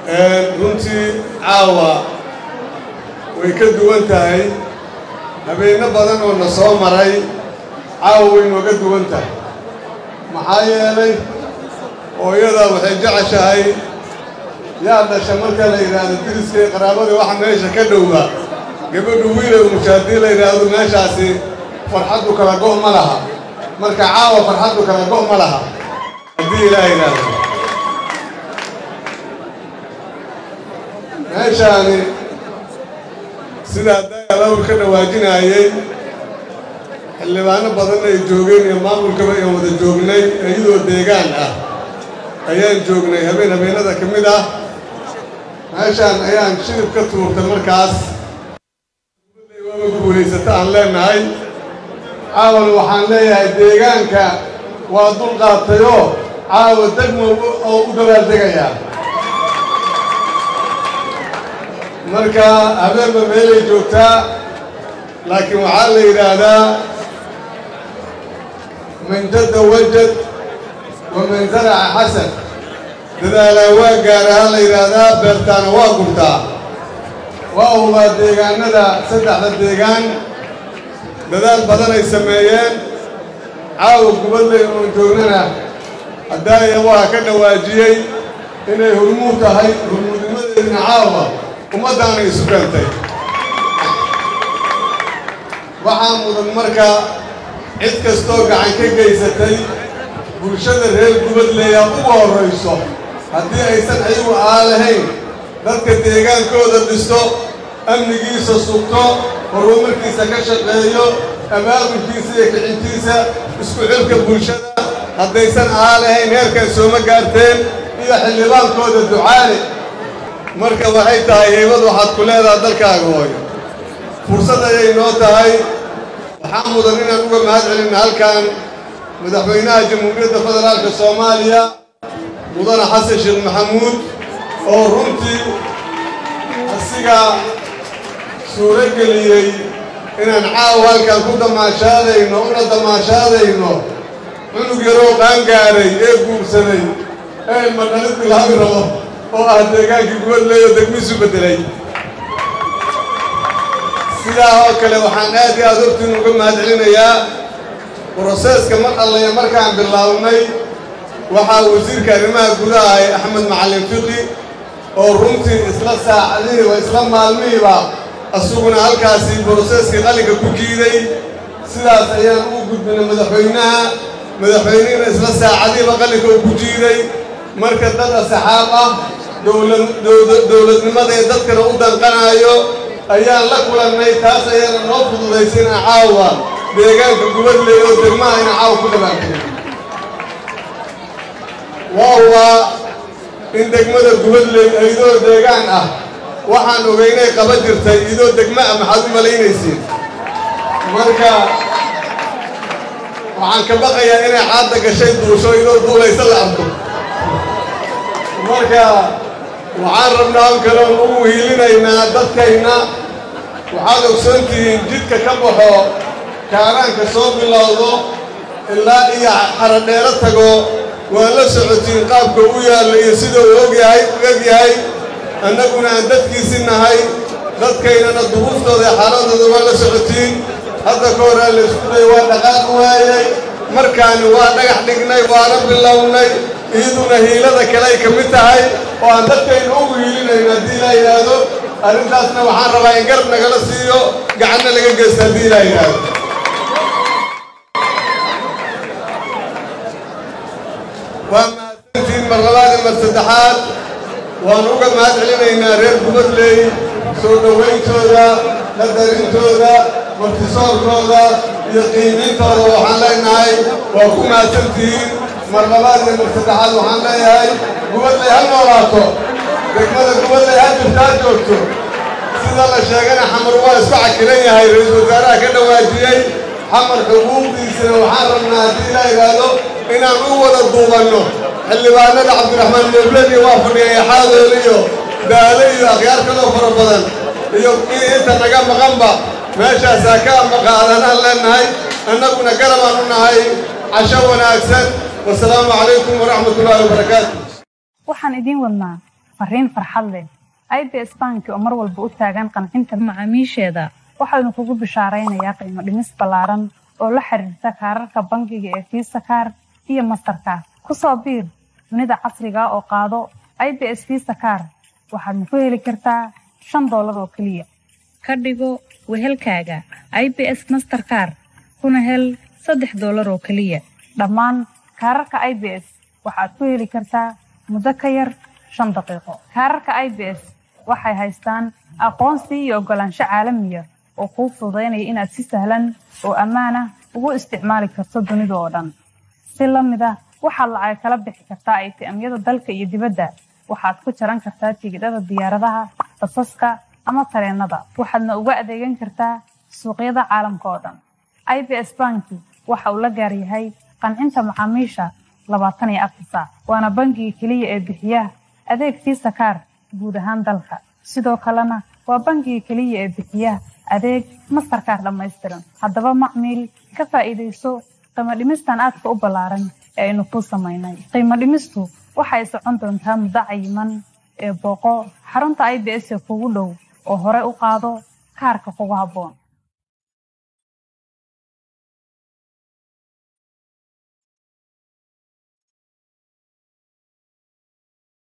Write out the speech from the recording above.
runtii caawa way ka duwan tahay habeenno badan oo na soo maray caawa way nooga duwan tahay maxaa yeelay hooyadaa waxay jeceshahay yaa dhasha marka la yidhaahdo diriskay qaraabadii waxa meesha ka dhowba gabadhu wiilow musha haddii la yidhaahdo meeshaasi farxaddu kala go' ma laha marka caawa farxaddu kala go' ma laha haddii ilaa yidhaahdo meeshaani sidaa dagalawl ka dhawaajinaayey xildhibaano badan ay joogeen iyo maamulkaba aan wada joognay iyadoo deegaan ah ayaan joognay habeen habeenada ka mid ah meeshaan ayaan shirib ka tuurtay markaas waaba guulaysata aan leenahay caawan waxaan leeyahay deegaanka waa dulqaatayoo caawa degmo oo u dabaaldegayaa marka habeenba meelay joogtaa laakiin waxaa la yidhaahdaa man jadda wajad waman zaraca xasan dadaalaa waa gaaraha la yidhaahdaa beertaana waa gurtaa waa hubaa deegaanada saddexda deegaan dadaal badan ay sameeyeen caawa gubadley oon joognana haddaaya waa ka dhawaajiyey inay hurmuud tahay hurmuudnimadeedna caawa ummaddaana isu keentay waxaa mudan marka cid kastoo gacan ka geysatay bulshada reer gubadleya ugu horrayso haddii aysan ayagu aa lahayn dadka deegaankooda dhisto amnigiisa sugto horumarkiisa ka shaqeeyo abaabulkiisa iyo kicintiisa isku xilka bulshada haddaysan aa lahayn heerkan sooma gaarteen iyo xildhibaankooda ducaale marka waxay tahay heybad waxaad ku leedaha dalkaaga hooyo fursad ayay noo tahay waxaa mudan inaan uga mahad celinna halkan madaxweynaha jamhuuriyadda federaalka soomaaliya mudane xasan sheekh maxamuud oo runtii asiga suuro geliyey inaan caawa halkan ku damaashaadayno una damaashaadayno cunug yaroo qaangaaray ee guursaday ee ilmadhalid bilaabi rabo oo ah deegaankii gubadleeyo degmiisu beddelay sidaa oo kale waxaan aad iyo aad hortiin uga mahad celinayaa broseeska mar allaya markaan bilownay waxaa wasiirka arrimaha gudaha ay axmed macallin fiqi oo runtii isla saacadihii waa isla maalmihiiba asuguna halkaasi broseeskii qalinka ku jiiday sidaas ayaan ugu gudbinay madaxweynaha madaxweynihina isla saacadihiiba qalinka uu ku jiiday marka dad asxaab ah dowladnimada ee dadkana u danqanaayo ayaan la kulannay taas ayaana noo fududaysay inaan caawa deegaanka gubadley oo degmaha ina caawa ku dhabaankayo waa waa in degmada gubadley idoo deegaan ah waxaan ogeynay qaba jirtay idoo degma ah maxaad u malaynaysiin marka waxaan ka baqayaa inay caadda gashay duusho idoo duulaysa la arko marka waxaan rabnaa on kaloon ugu hiilinaynaa dadkayna waxaad ogsoontihiin jidka ka baxo kaaraanka soo bilowdo ilaa iyo xaradheero tago waa la socotiin qaabka u yaallo iyo sida uu ogyahay u egyahay annaguna aan dadkiisi nahay dadkaynana duruuftooda iyo xaaladooda waa la socotiin hadda ka horaa la isku day waa dhaqaaq waayey markaani waa dhagax dhignay waana bilownay iyaduna hiilada kale ay ka mid tahay oo aan dadkayna ugu hiilinayno haddii laa yidhaahdo arrintaasna waxaan rabaa in garab nagala siiyo gacanna laga geysto haddii laa yidhaahdo waa mahadsantiin mar labaad iyo mar saddexaad waan uga mahad celinaynaa reer gubadley soo dhowayntooda qadarintooda martisoorkooda iyo qiimintooda waxaan leenahay waa ku mahadsantihiin mar labaad iyo mar saddexaad waxaan leeyahay gubadley ha noolaato degmada gubadley ha jirto ha joogto sida la sheegana xamar waa isku cakilan yahay ra-iisul wasaaraha ka dhawaajiyey xamar xuquuqdiisana waxaan rabnaa haddii la yidhaahdo inaan u wada duubanno xildhibaanada cabdiraxmaan mebleni waa fadhiyay xaadool iyo daale iyo akhyaar kaloo fara badan iyo kii inta naga maqanba meeshaasaa ka maqaadanaan leenahay annaguna garabaan u nahay casho wanaagsan wasalaamu calaykum waraxmat ullaahi wabarakaatu waxaan idiin wadnaa fariin farxad leh i b s banki oo mar walba u taagan qancinta macaamiisheeda waxaanu kugu bishaaraynayaa qiimo dhimis ballaaran oo la xiriirta kaararka bangiga ee fiisa kaar iyo mastarkaar ku soo biir dunida casriga oo qaado i b s fiisa kaar waxaadna ku heli kartaa shan doolar oo keliya ka dhigo wehelkaaga i b s masterkaar kuna hel saddex doolar oo keliya dhammaan kaararka i b s waxaad ku heli kartaa muddo ka yar shan daqiiqo kaararka i b s waxay haystaan aqoonsi iyo oggolaansho caalamiya oo kuu fududaynaya inaad si sahlan oo ammaan ah ugu isticmaali karto dunida oo dhan si la mid ah waxaad lacag kala bixi kartaa aytiamyada dalka iyo dibadda waxaad ku jaran kartaa tigidhada diyaaradaha basaska ama tareennada waxaadna uga adeegan kartaa suuqyada caalamka oo dhan i b s banki waxa uu la gaar yahay qancinta macaamiisha labaatan iyo afar saac waana bangiga keliya ee bixiya adeeg fiisa kaar guud ahaan dalka sidoo kalena waa bangiga keliya ee bixiya adeeg mastarkaar dhammaystiran haddaba macmiil ka faa'iidayso qiimo dhimistan aadka u ballaaran ee aynu kuu samaynay qiimo dhimistu waxay socon doontaa muddo cayiman ee booqo xarunta i b s ee kugu dhow oo hore u qaado kaarka kugu habboon